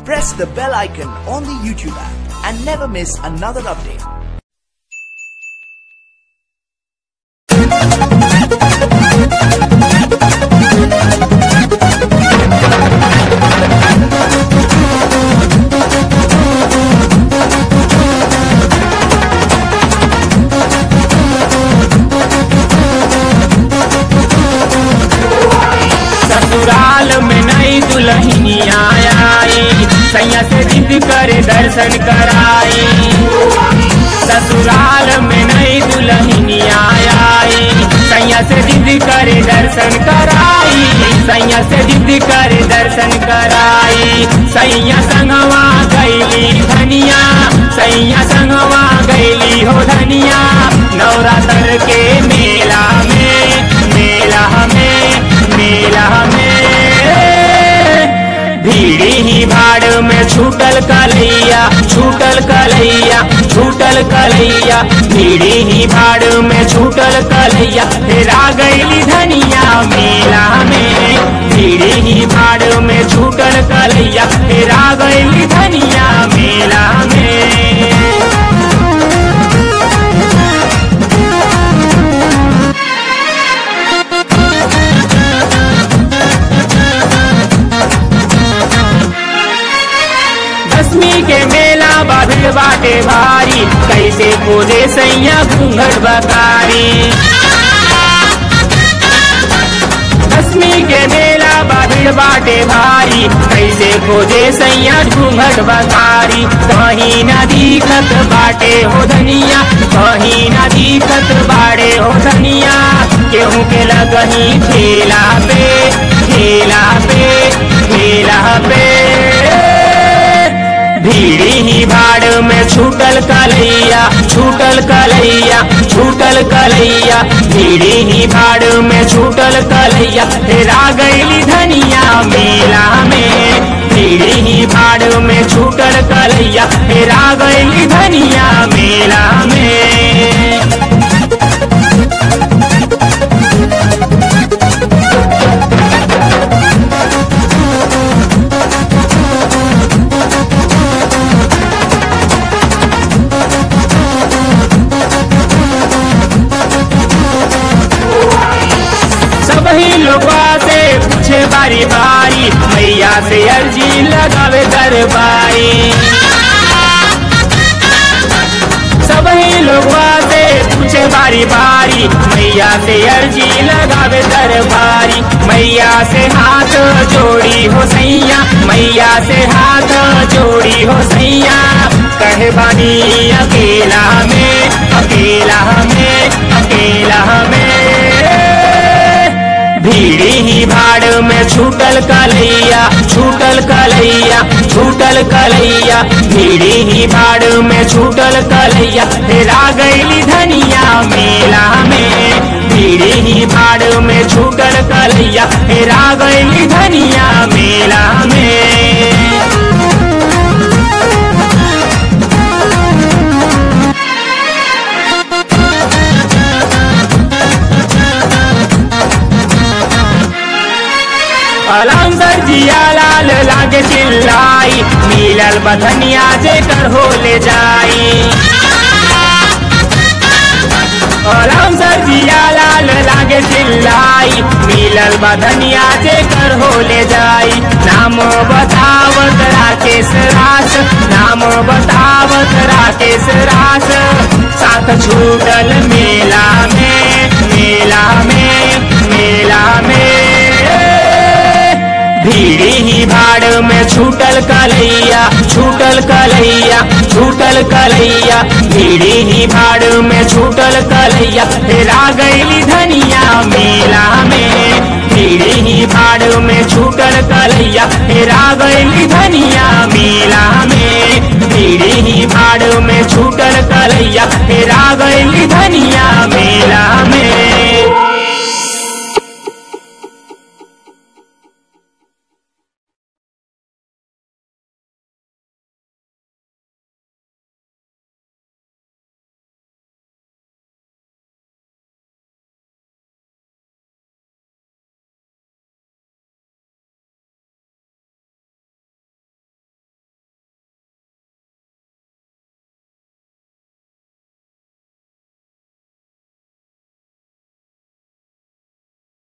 press the bell icon on the YouTube app and never miss another update. ससुराल में नई दुल्हनिया आई सैया से जिद करे दर्शन कराई ससुराल में नई दुल्हनिया आई सैया से जिद करे दर्शन कराई सैया से जिद करे दर्शन कराई सैया संगवा गैली धनिया सैया संगवा गैली हो धनिया नवरात्र के मेला में मेला में मेला में भीड़ी ही भाड़ में छूटल कलैया छूटल कलैया छूटल कलैया भीड़ी ही भाड़ में छूटल कलैया हेरा गईली धनिया मेला में भीड़ी ही भाड़ में छूटल कलैया हेरा गईली धनिया मेला में दसवीं के मेला बाभिल बाटे भारी कैसे खोजे सैया घूंघट बकारी दसवीं के मेला बाभिल बाटे भारी कैसे खोजे सैया घूंघट बकारी कहीं न दिखत बाटे हो धनिया कहीं न दिखत बाड़े हो धनिया केहू के लगही ठेला पे ठेला पे ठेला पे भीड़ी ही भाड़ में छूटल कलैया छूटल कलैया छूटल कलैया भीड़ी ही भाड़ में छूटल कलैया हेरा गईली धनिया मेला में भीड़ी ही भाड़ में छूटल कलैया हेरा गईली धनिया मेला में सबही लोगवा से पूछे बारी बारी मैया से अर्जी लगावे दरबारी सबही लोगवा से पूछे बारी बारी मैया से अर्जी लगावे दरबारी मैया से हाथ जोड़ी हो सैया मैया से हाथ जोड़ी हो सैया कहे बानी अकेला में अकेला में अकेला में भीड़ी ही भाड़ में छूटल कलैया छूटल कलैया छूटल कलैया भीड़ी ही भाड़ में छूटल कलैया हेरा गईली धनिया मेला में भीड़ी ही भाड़ में छूटल कलैया हेरा गईली धनिया मेला में अलाम सर जिया लाल लागे चिल्लाई मिलल बधनिया जेकर हो ले जाई अलाम सर जिया लाल लागे चिल्लाई मिलल बधनिया जेकर हो ले जाई नाम बतावत राकेश रास नाम बतावत राकेश रास साथ छूटल मेला में मेला में मेला में भीड़ी ही भाड़ में छूटल कलैया छूटल कलैया छूटल कलैया भीड़ी ही भाड़ में छूटल कलैया हेरा गईली धनिया मेला में भीड़ी ही भाड़ में छूटल कलैया हेरा गईली धनिया मेला में भीड़ी ही भाड़ में छूटल कलैया हेरा